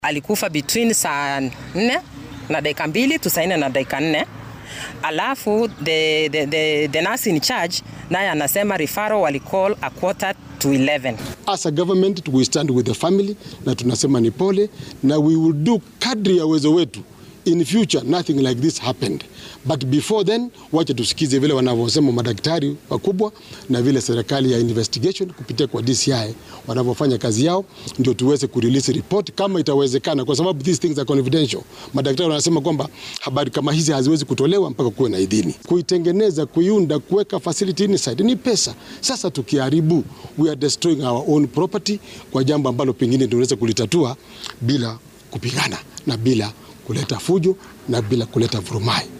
alikufa between saa nne na dakika mbili tu saa nne na dakika nne alafu the, the, the, the nurse in charge naye anasema referral walicall a quarter to 11 As a government we stand with the family na tunasema ni pole na we will do kadri ya uwezo wetu in future nothing like this happened but before then wacha tusikize vile wanavyosema madaktari wakubwa na vile serikali ya investigation kupitia kwa DCI wanavyofanya kazi yao ndio tuweze kurelease report kama itawezekana kwa sababu these things are confidential madaktari wanasema kwamba habari kama hizi haziwezi kutolewa mpaka kuwe na idhini kuitengeneza kuiunda kuweka facility inside ni pesa sasa tukiharibu we are destroying our own property kwa jambo ambalo pengine tunaweza kulitatua bila kupigana na bila kuleta fujo na bila kuleta vurumai